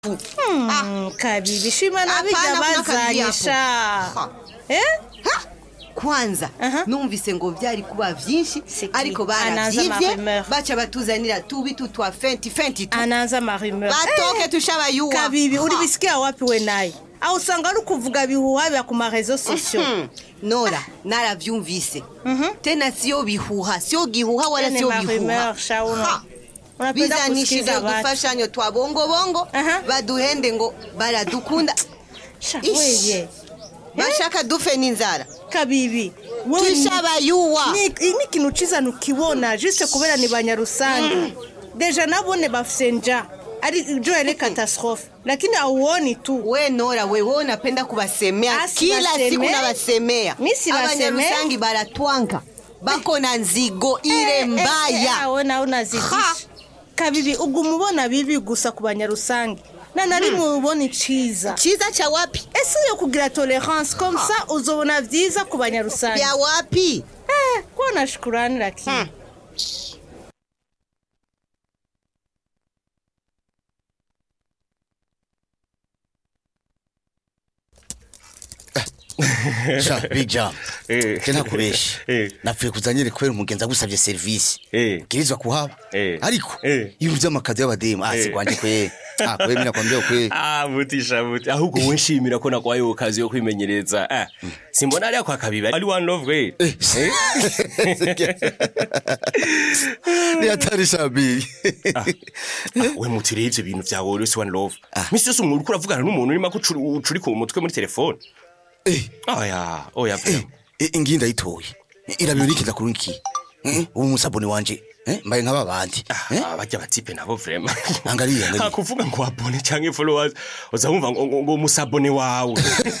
Mm, kabibi shima na Hapana, bija kuna kabibi bazanyisha Ha. eh Ha! kwanza Aha. numvise ngo byari kuba byinshi C'est ariko qui? Anaanza baravyivye marumeur. baca batuzanira tubitu twa fenti fenti tu anaanza marimeur batoke tushabayuwa kabibi Ha. ulibisikia wapi we naye au usanga ari kuvuga bihuha vya ku marezo sosio Hmm. nora naravyumvise tena sio bihuha sio gihuha wala Tena sio marumeur, bihuha Shauna. Ha. unapenda bizanishije kusikiza watu udufashanyo twa bongobongo Aha. baduhende ngo baradukunda Sha, Ish. weye bashaka dufe n'inzara kabibi wewe ni- tushabayuwa ni ni ikintu ciza nukibona juste kubera ni banyarusange deja nabone bafise nja ari jo yale catastrophe lakini auoni tu we nora wewe unapenda kuwasemea Ah, kila siwasemei. siku nawasemea Mi siwasemei. abanyarusangi baratwanka bako na nzigo ile mbaya wona unazidisha kabibi uguma ubona bibi gusa ku banyarusange na nari mubona iciza chiza cha wapi ese yo kugira tolerance comme ça uzobona vyiza ku banyarusange vya wapi eh, kuwa na shukurani lakini Hmm. sha big jam Eh. je ntakubeshi Eh. napfuye kuza nyere kubera umugenzi agusabye serivisi Eh. bwirizwa kuhaba Eh. ariko Eh. ibintu vy'amakazi y'abademu ah Eh. sikwanje kwe ah kwe mina kwambia kwe Ah, mutisha muti ahubwo wowe nshimira ko nakwaye ku kazi yo kwimenyereza ah simbona ariya kwa kabibi ari one love way Eh. ni hatari sha big we muti rero ivyo bintu vyawe rero si one love misi yose umuntu uriko uravugana n'umuntu urimo ucurika uwo mutwe muri telefone eh oya oya eh vrema eh, ingi ndayitoye irabiro nikiza kuri nki Eh, ubu musabuni wanje eh mbaye nk'aba bandi eh Ah, barya batipe nabo vrema Angalia, angalia. hakuvuga ngo abone canke followers uzamumva ngo ngo- ngo musabone wawe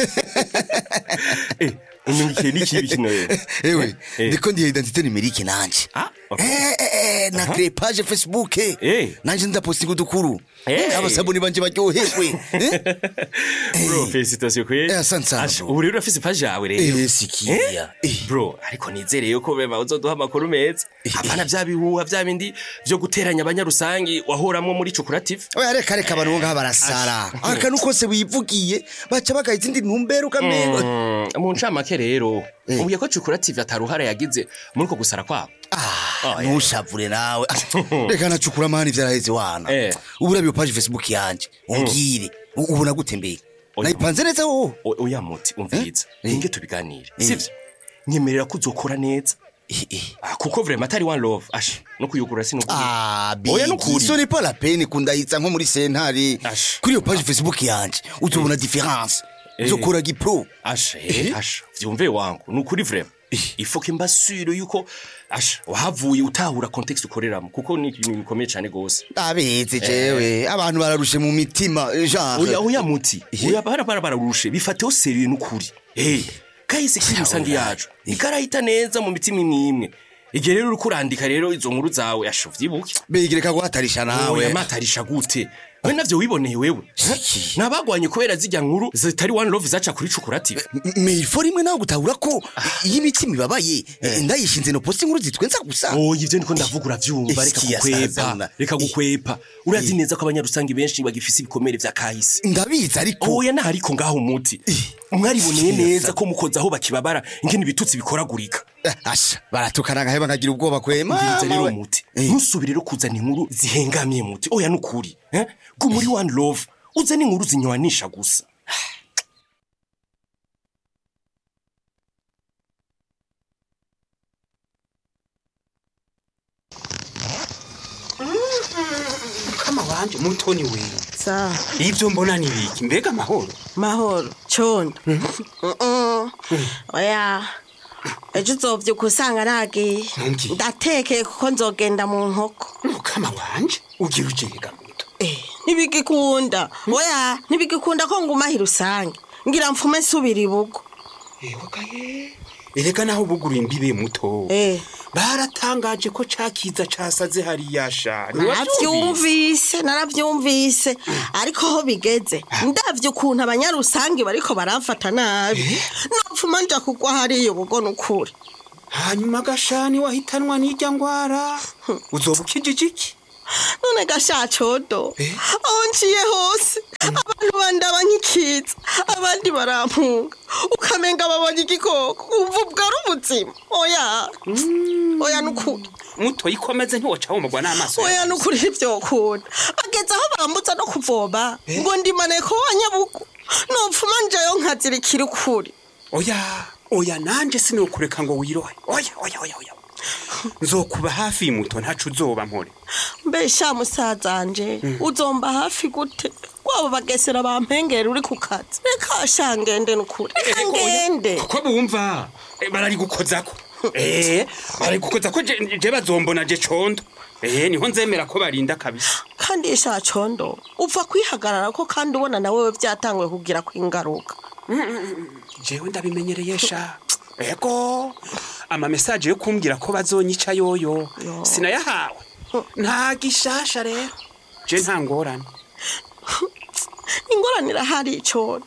eh umenye n'ikibi kino rero ewe Eh. ndiko ndiye identité numérique nanje Ah, okay. eh eh eh na créer page facebook Eh. nanje ndapostinga udukuru Eh. abasabuni banje baryoherwe eh bro felicitation kwe Eh, asante sana, Asha, bro. ubu rero urafise page yawe rero Eh, sikia. Eh. bro ariko nizereye yuko bema uzoduha amakuru meza apana vya bihuha vya bindi vyo guteranya abanyarusangi wahoramwo muri cukurative oya reka reka abantu bo ngaha barasara akantu kose wivugiye baca bagaha izindi ntumbero ukamengo mu ncamake rero ubuye ko cukurative ataruhara yagize muri uko gusara kwabo Ah, Oh, yeah. ntushavure nawe reka nacukura amahani vyaraheze wana Eh. ubu urabiyo page facebook yanje umbwire U- ubona gute mbere Oya. nayipanze neza wowe O- oya muti umviriza Eh? ninge tubiganire sivyo nyemerera ko uzokora neza Eh, eh. Ah, kuko vrema atari one love asha no kuyugura sinukuri Ah, Oya, bigi nukuri. so n'est pas la peine kundahitsa nko muri sentare Ash. kuri iyo page facebook yanje uzobona difference Eh. uzokora gipro asha eh, asha vyumve wangu nukuri vrema ifoke mbasure yuko asha wahavuye utahura context ukoreramo kuko ni ibintu bikomeye cane gose ndabeze jewe abantu bararushe mu mitima genre oya oya muti oya bara bara bararushe bifateho seriye nukuri eh kahise kiri musangi yacu ikarahita neza mu mitima imwe imwe igihe rero uriko urandika rero izo nkuru zawe asha vyibuke bigireka guhatarisha oya nawe matarisha gute we navyo wiboneye wewe Siki. nabagwanye kubera zijya nkuru zitari one love zaca kuri cukurative me ifo rimwe nawe gutahura ko iyo imitima ibabaye ndayishinze no posti inkuru zitwenza gusa oya ivyo niko ndavuga uravyumva reka Iki gukwepa yasazana. reka gukwepa urazi neza ko abanyarusangi benshi bagifise ibikomere vya kahise ndabizi ariko oya naho ariko ngaho umuti mwariboneye neza ko mukoze aho bakibabara ingene ibitutsi bikoragurika Eh, asha baratukana ngaheba nkagira ubwoba kwema umviriza rero mawe. muti Eh. ntusubire rero kuzana inkuru zihengamye muti oya nukuri eh? ko muri one love uzana inkuru zinywanisha gusa kama wanje mutoni wewe sa ivyo mbona ni biki mbega amahoro mahoro condo Mm-mm. oya ejo uzovyuka usanga nagiye Ntumbwire. ndatekeye kuko nzogenda mu nkoko kama wanje ugira ujega muto Eh, ntibigikunda oya ntibigikunda ko ngumahira usange ngira mfume nsubira ibugo ehogaye erega naho bugura imbibe muto Eh. baratangaje ko cakiza casaze hariya sha naravyumvise naravyumvise ariko ho bigeze ndavye ukuntu abanyarusange bariko baramfata nabi nopfuma nja kugwa hariya ubugo nukuri hanyuma gashani wahitanwa n'irya ngwara uzoba ukijije iki none gashacodo aho nciye hose abandi barampunga ukamenga babonye igikoko wumva ubwo ari ubuzima oya oya nukuri muto yikomeze ntiwoca wumurwa n'amaso oya yawe. nukuri ntibyokunda bageze aho bambutsa no kuvoma ngo ndimane ko wa nyabugu nopfuma njayo nkazirikira ukuri oya oya nanje sinokureka ngo wirohe oya oya oya oya nzokuba hafi y'umuto ntacu uzoba mpore mbesha musazanje uzomba hafi gute wabo bagesera bampengera uri ku kazi reka sha ngende nukuri reka ngende kuko bumva eh, bararigukozako eh barigukozako je je bazombona je condo eh niho nzemera ko barinda kabisa kandi sha condo upfa kwihagarara ko kandi ubona nawe byatanguye kugira ko ingaruka jewe ndabimenyereye sha ego ama message yo kumbwira ko bazonyica yoyo Yo. sinayahawe nta gishasha rero je nta ngorane ingorane irahari icona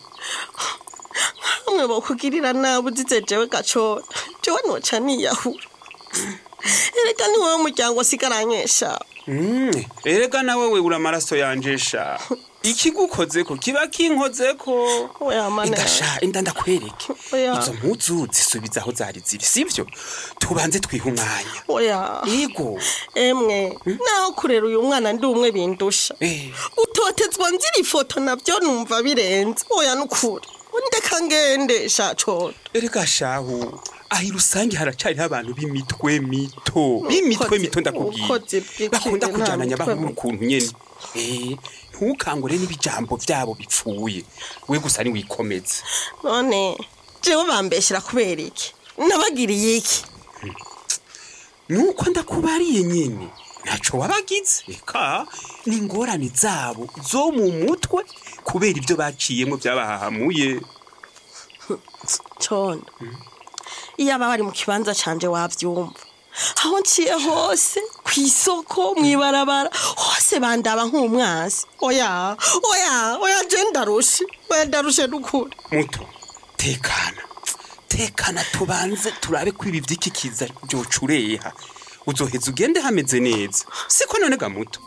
hamwe bokugirira nabi uzize jewe gacona jewe noca niyahura erega ni wowe muryango asigaranyesha Mm, erega nawe we ura amaraso yanje sha ikigukozeko kiba kinkozeko oya mana indasha inda ndakwereke Oya. izo mpuzu zisubiza aho zari ziri sivyo tubanze twiha umwanya oya yego emwe naho kurera uyu mwana ndi umwe bindusha Eh. utotezwa nzira ifoto nabyo numva birenze oya nukuri ndeka ngende shacona erega shahu ahi rusange haracariho abantu b'imitwe mito b'imitwe Ubukozi- mito ndakubwiye ubukozi bw'ikindi bakunda nta kujananya mitwe abantu mito. ukuntu nyene Eh, ntukangure n'ibijambo vyabo bipfuye we gusa niwikomeze none jewe bambeshyira kubera iki nabagiriye iki nuko ndakubariye nyine ntaco wabagize eka ni ingorane zabo zo mu mutwe kubera ibyo baciyemo byabahahamuye condo iyo aba bari mu kibanza canje wavyumva aho nciye hose ku isoko mw'ibarabara hose bandaba nk'umwasi oya oya oya je ndarushe oya ndarushe n'ukuri muto tekana tekana tubanze turabe ko ibi vy'iki kiza vyocureha uzoheza ugende hameze neza siko none ga muto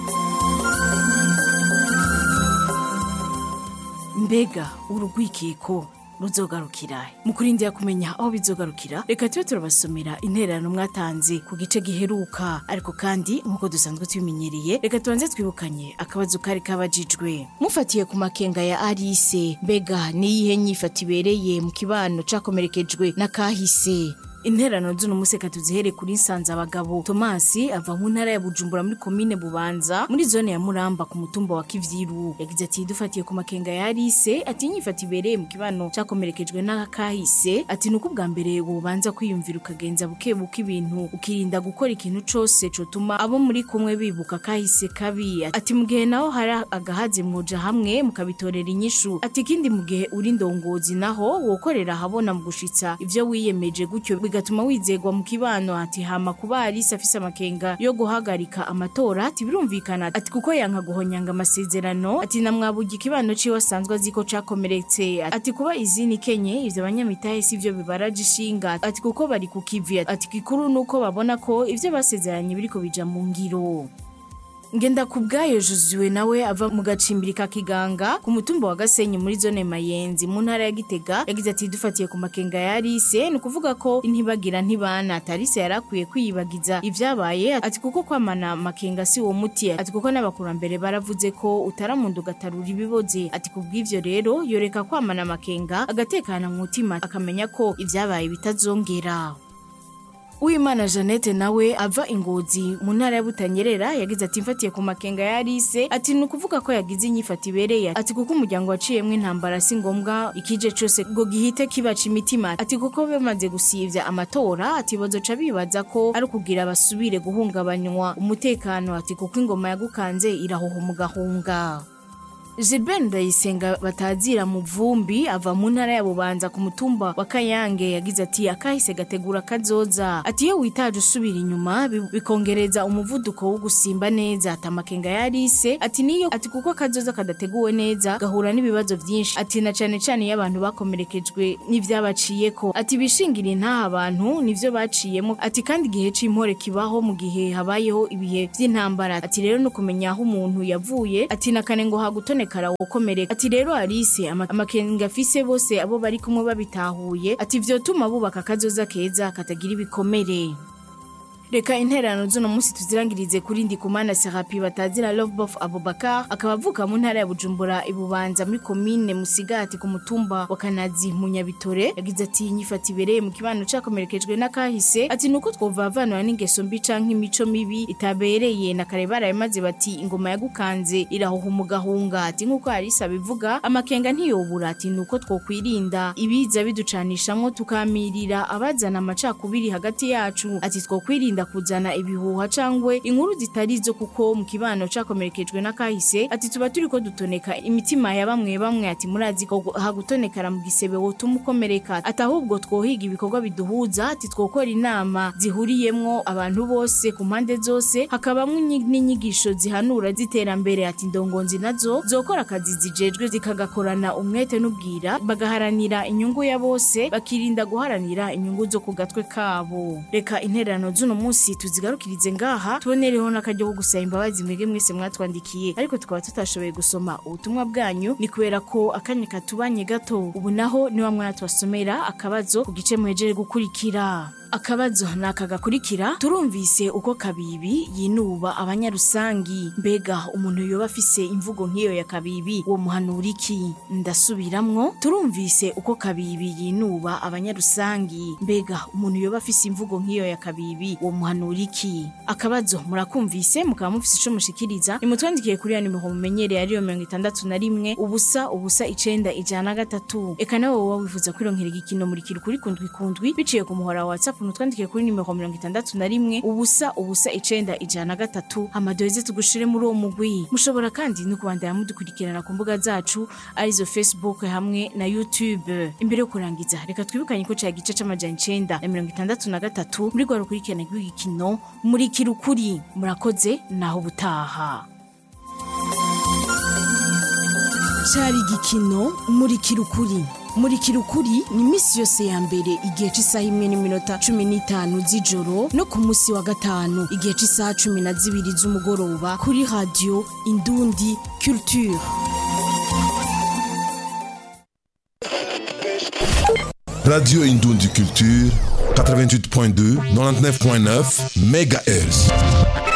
mbega urugwikiko ruzogarukira mu kurindira kumenya aho bizogarukira reka tube turabasomera intererano mwatanze ku gice giheruka ariko kandi nk'uko dusanzwe tubimenyereye reka tubanze twibukanye akabazo kari kabajijwe mufatiye ku makenga ya arise mbega niyihe nyifato ibereye mu kibano cakomerekejwe na kahise interano z'uno museka tuzihere kuri nsanze abagabo tomasi ava mu ntara ya bujumbura muri komine bubanza muri zone ya muramba ku mutumba wa kivyiru yagize ati dufatiye ku makenga ya arise ati inyifata ibereye mu kibano cakomerekejwe n'akahise ati nuko ubwa mbere wobanza kwiyumvira ukagenza buke buke ibintu ukirinda gukora ikintu cose cotuma abo muri kumwe bibuka kahise kabi ati mu gihe naho hari agahazi mwoja hamwe mukabitorera inyishu ati ikindi mu gihe uri ndongozi naho wokorera ahabona mu gushitsa ivyo wiyemeje gutyo bigatuma wizegwa mu kibano ati hama kuba Alice afise amakenga yo guhagarika amatora ati birumvikana ati kuko yanka guhonyanga amasezerano ati namwabuga ikibano ciwe asanzwe azi ko cakomeretse ati kuba izini kenye ivyo abanyamitahe sivyo bibaraje ishinga ati kuko bari ku kivi ati gikuru nuko babona ko ivyo basezeranye biriko bija mu ngiro ngenda ku bwayo Josuwe nawe ava mu gacimbiri ka kiganga ku mutumba wa Gasenyi muri zone Mayenzi mu ntara ya Gitega yagize ati dufatiye ku makenga ya Alice ni ukuvuga ko intibagira ntibana Alice yarakwiye kwiyibagiza ivyabaye ati kuko kwamana makenga si uwo muti ati kuko n'abakurambere baravuze ko utaramundu gatarura ibiboze ati kubw'ivyo rero yoreka kwamana makenga agatekana mu mutima akamenya ko ivyabaye bitazongera Uwimana Jeannette nawe ava ingozi mu ntara ya Butanyerera yagize ati mfatiye ku makenga ya Alice ati ni ukuvuga ko yagize inyifata ibereye ati kuko umuryango waciyemwo intambara si ngombwa ikije cose ngo gihite kibaca imitima ati kuko bamaze gusivya amatora ati bazoca bibaza ko ari ukugira basubire guhungabanywa umutekano ati kuko ingoma yagukanze irahuha umugahunga Gilbert Ndayisenga batazira mu vumbi ava mu ntara ya Bubanza ku mutumba wa Kayange yagize ati akahise gategura kazoza ati iyo witaje usubira inyuma bi- bikongereza umuvuduko wo gusimba neza ati amakenga ya Alice ati niyo ati kuko kazoza kadateguwe neza gahura n'ibibazo byinshi ati na cane cane iyo abantu bakomerekejwe n'ivyabaciyeko ati bishingira intaha abantu nivyo baciyemo ati kandi igihe c'impore kibaho mu gihe habayeho ibihe vy'intambara ati rero no kumenya aho umuntu yavuye ati nakane ngo hagutoneka utonekara wokomereka ati rero Alice ama- amakenga afise bose abo bari kumwe babitahuye ati vyotuma bubaka akazoza keza katagira ibikomere reka intererano z'uno munsi tuzirangirize kuri ndikumana serapi batazira lovebof abubakar akaba avuka mu ntara ya bujumbura ibubanza muri komine musigati ku mutumba wa kanazi mu nyabitore yagize ati nyifata ibereye mu kibano cakomerekejwe n'akahise ati nuko twovavanura n'ingeso mbi canke imico mibi itabereye na kare barayamaze bati ingoma yagukanze irahuha umugahunga ati nk'uko harisa bivuga amakenga ntiyobura ati nuko twokwirinda ibiza biducanishamwo tukamirira abazana amacakubiri hagati yacu ati twokwirinda kuzana ibihuha cangwe inkuru zitari zo kuko mu kibano cakomerekejwe n'akahise ati tuba turiko dutoneka imitima ya bamwe bamwe ati murazi ko hagutonekara mu gisebe wotuma ukomereka ati ahubwo twohiga ibikorwa biduhuza ati twokora inama zihuriyemwo abantu bose ku mpande zose hakabamwo inyi- n'inyigisho zihanura z'iterambere ati ndongonzi nazo zokora akazi zijejwe zikagakorana umwete n'ubwira bagaharanira inyungu ya bose bakirinda guharanira inyungu zo ku gatwe kabo reka intererano z'uno munsi tuzigarukirize ngaha tubonereho n'akaryo ko gusaba imbabazi mwebwe mwese mwatwandikiye ariko tukaba tutashoboye gusoma ubutumwa bwanyu ni kubera ko akanya katubanye gato ubu naho niwa mwatwasomera akabazo ku gice muhejeje gukurikira akabazo ni aka gakurikira turumvise uko kabibi yinuba abanyarusangi mbega umuntu yoba afise imvugo nk'iyo ya kabibi uwo muhanura iki ndasubiramwo turumvise uko kabibi yinuba abanyarusangi mbega umuntu yoba afise imvugo nk'iyo ya kabibi uwo muhanura iki akabazo murakumvise mukaba mufise ico mushikiriza nimutwandikiye kuri ya nimero mumenyereye ariyo mirongo itandatu na rimwe ubusa ubusa icenda ijana na gatatu eka nawe woba wifuza kwironkera igikino muri kiri kuri kundwi kundwi biciye ku muhora wa whatsapp mutwandikiye kuri nimero mirongo itandatu na rimwe ubusa ubusa icenda ijana na gatatu amadoheze tugushire muri uwo mugwi mushobora kandi no kubandanya mudukurikirana ku mbuga zacu arizo facebook hamwe na youtube imbere yo kurangiza reka twibukanye ko cya gice c'amajana icenda na mirongo itandatu na gatatu muri rwa rukurikirana rw'igikino muri kirukuri murakoze naho ubutaha cari igikino muri kirukuri muri kirukuri ni iminsi yose ya mbere igihe cy'isaha imwe n'iminota cumi n'itanu z'ijoro no ku munsi wa gatanu igihe cy'isaha cumi na zibiri z'umugoroba kuri radiyo indundi culture Radio Indoundi Culture, 88.2, 99.9 MHz.